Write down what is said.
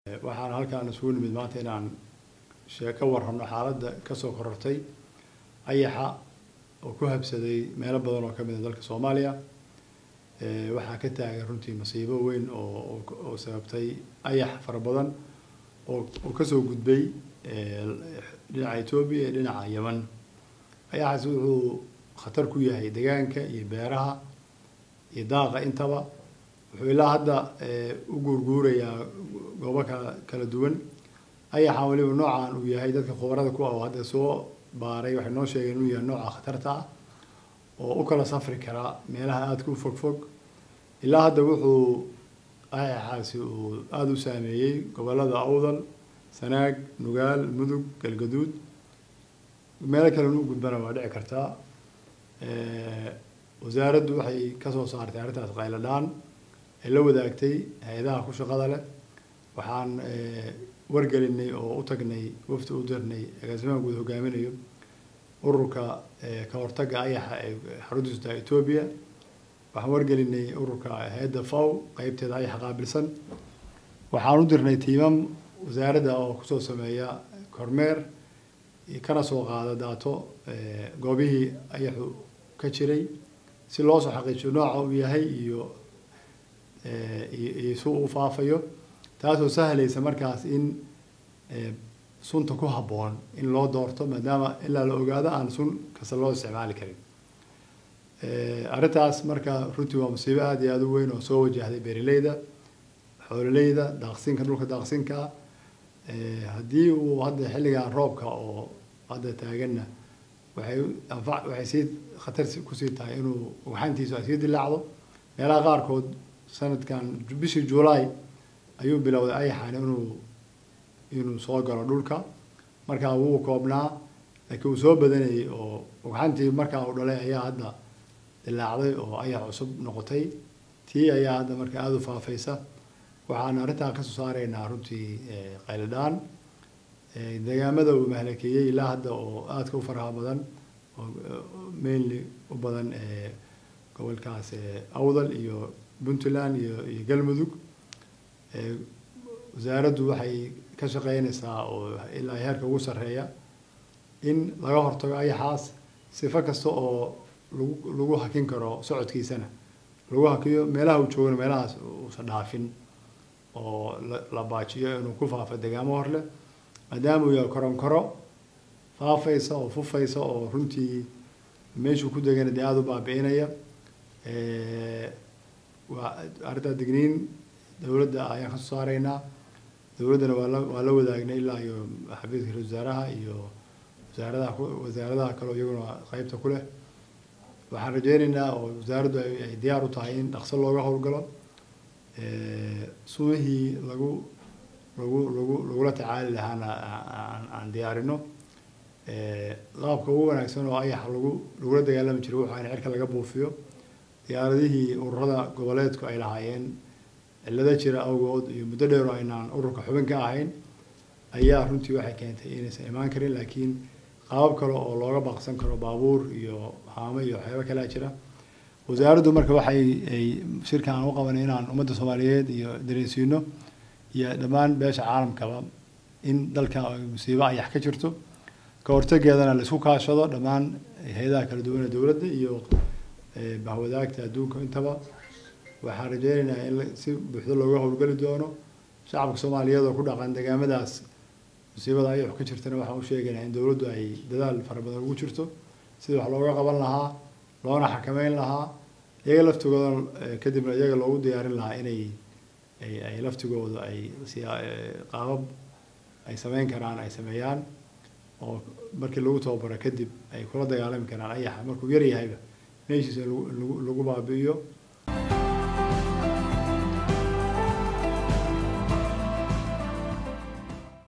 waxaan halkaan isugu nimid maanta inaan shee ka warrano xaaladda kasoo korortay ayaxa oo ku habsaday meelo badan oo ka mid a dalka soomaaliya waxaa ka taagan runtii masiibo weyn oo oo sababtay ayax fara badan oo oo kasoo gudbay dhinaca etoobiya iyo dhinaca yeman ayaxaas wuxuu khatar ku yahay deegaanka iyo beeraha iyo daaqa intaba wuxuu ilaa hadda u guurguurayaa goobo kala kala duwan ayaxan weliba noocan uu yahay dadka khubarada ku ah oo hadda soo baaray waxay noo sheegeen inuu yahay nooca khatarta ah oo u kala safri kara meelaha aadka u fog fog ilaa hadda wuxuu ayaxaasi uu aada u saameeyey gobolada awdal sanaag nugaal mudug galgaduud meelo kalena u gudbana waa dhici kartaa wasaaraddu waxay kasoo saartay arrintaas qayladhaan ay la wadaagtay hay-adaha ku shaqada leh waxaan wargelinay oo u tagnay wafti u dirnay agaasimaha guud hogaaminayo ururka ka hortagga ayaxa ee xaruntiisu tahay etoobiya waxaan wargelinay ururka hay-adda faw qeybteeda ayaxa qaabilsan waxaan u dirnay tiimam wasaaradda oo kusoo sameeya kormeer kana soo qaada daato goobihii ayaxu ka jiray si loo soo xaqiijiyo nooca uu yahay iyo iyo si uu faafayo taasoo sahlaysa markaas in sunta ku habboon in loo doorto maadaama ilaa la ogaado aan sun kasta loo isticmaali karin arrintaas marka runtii waa musiibo aada iyo aada u weyn oo soo wajahday beeraleyda xoololeyda daaqsinka dhulka daaqsinka haddii uu hadda xilligan roobka oo hadda taaganna waxay anfa waxay sii khatar kusii tahay inuu ugxantiisu ay sii dilaacdo meelaha qaarkood sanadkan bishii july ayuu bilowday ayaxan inuu inuu soo galo dhulka markaa wuu koobnaa laakiin uu soo badanayay oo ugxantii markaa uu dhalay ayaa hadda dilaacday oo ayax cusub noqotay tii ayaa hadda marka aada u faafaysa waxaan arrintaa kasoo saaraynaa runtii qayladhaan deegaamada uu mahlakeeyey ilaa hadda oo aadka u faraha badan oo mainly u badan gobolkaas awdal iyo puntland iyo iyo galmudug wasaaraddu waxay ka shaqeynaysaa oo ilaa heerka ugu sarreeya in laga hortago ayaxaas sifo kasta oo lagu lagu hakin karo socodkiisana lagu hakiyo meelaha uu joogana meelahaas uusan dhaafin oo la baajiyo inuu ku faafo deegaamo hor leh maadaama uu yahay koronkoro faafaysa oo fufaysa oo runtii meeshuu ku degana dee aada u baabi'inaya waa arrintaa digniin dowladda ayaan kasoo saaraynaa dowladdana waa la waa la wadaagnay ilaa iyo xafiiska ra wasaaraha iyo wasaaradaha wasaaradaha kaleo iyaguna qeybta ku leh waxaan rajeynaynaa oo wasaaraddu ay diyaar u tahay in dhaqso looga howlgalo sumihii lagu lagu lagu lagula tacaali lahaana aan aan diyaarino qaabka ugu wanaagsan oo ayaxa lagu lagula dagaalami jiray wuxuu in cirka laga buufiyo diyaaradihii ururada goboleedku ay lahaayeen cillado jira awgood iyo muddo dheer oo aynaan ururka xubin ka ahayn ayaa runtii waxay keentay inaysan imaan karin laakiin qaabab kale oo looga baaqsan karo baabuur iyo haamo iyo waxyaaba kalea jira wasaaraddu marka waxay ay shirkan aan u qabanay inaan ummadda soomaaliyeed iyo dareensiino iyo dhammaan beesha caalamkaba in dalkan ay musiibo ayax ka jirto ka hortageedana la isku kaashado dhammaan hay-adaha kala duwan ee dowladda iyo bahwadaagta adduunka intaba waxaan rajeynaynaa in si buuxdo looga howlgeli doono shacabka soomaaliyeed oo ku dhaqan deegaamadaas musiibada ayax ka jirtana waxaan u sheegaynaa in dowladdu ay dadaal fara badan ugu jirto sidii wax looga qaban lahaa loona xakameyn lahaa iyaga laftigooda kadibna iyaga loogu diyaarin lahaa inay ay ay laftigooda ay qaabab ay sameyn karaan ay sameeyaan oo markii lagu tababaro kadib ay kula dagaalami karaan ayaxa markuu yar yahayba meeshiisa lagu lagu baabi'iyo